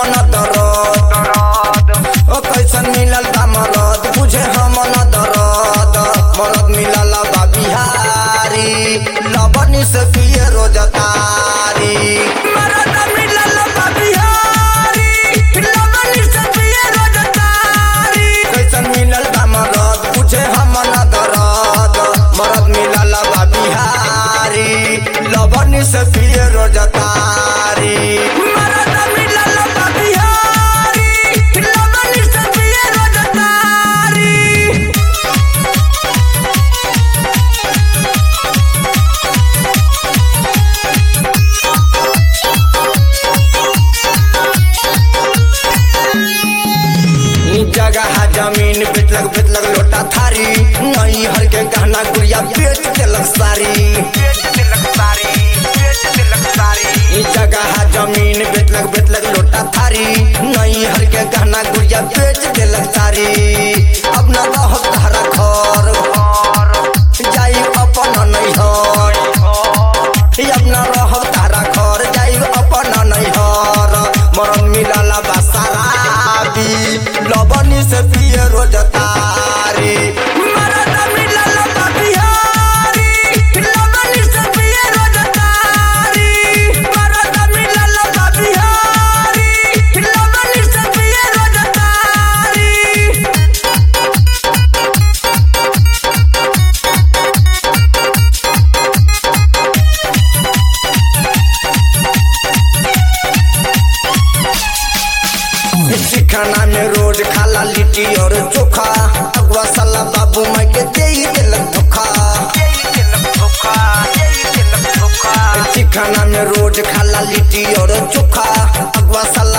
न दरद ओ कैसन मिलल बा मरद बुझे हम न दरद मरद मिलल बा बिहारी लबनी से पिए रोज तारी मरद मिलल बा बिहारी लबनी से पिए रोज तारी कैसन मिलल बा मरद बुझे हम न दरद मरद मिलल बा बिहारी लबनी से पिए रोज तारी मरद मिलल बा बिहारी लबनी से पिए रोज तारी ई जगह जमीन बेचलक बेचलक लोटा थारी नई हर के गहना गुड़िया बेच देलक सारी ई जगह जमीन बेचलक बेचलक लोटा थारी नई हर के गहना गुड़िया बेच देलक सारी अब न रह तारा घर जाई अपन नैहर अब न रह तारा घर जाई अपन नैहर मरन मिलल बा शराबी लबनी से पिए रोज तारी मरद मिलल बा बिहारी लबनी से पिए रोज तारी मरद मिलल बा बिहारी लबनी से पिए रोज तारी चिखाना में रोज खाला लिट्टी और चोखा अगवा साला बाबू माई के दे ही देलक धोखा चिखाना में रोज खाला लिट्टी और चोखा अगवा साला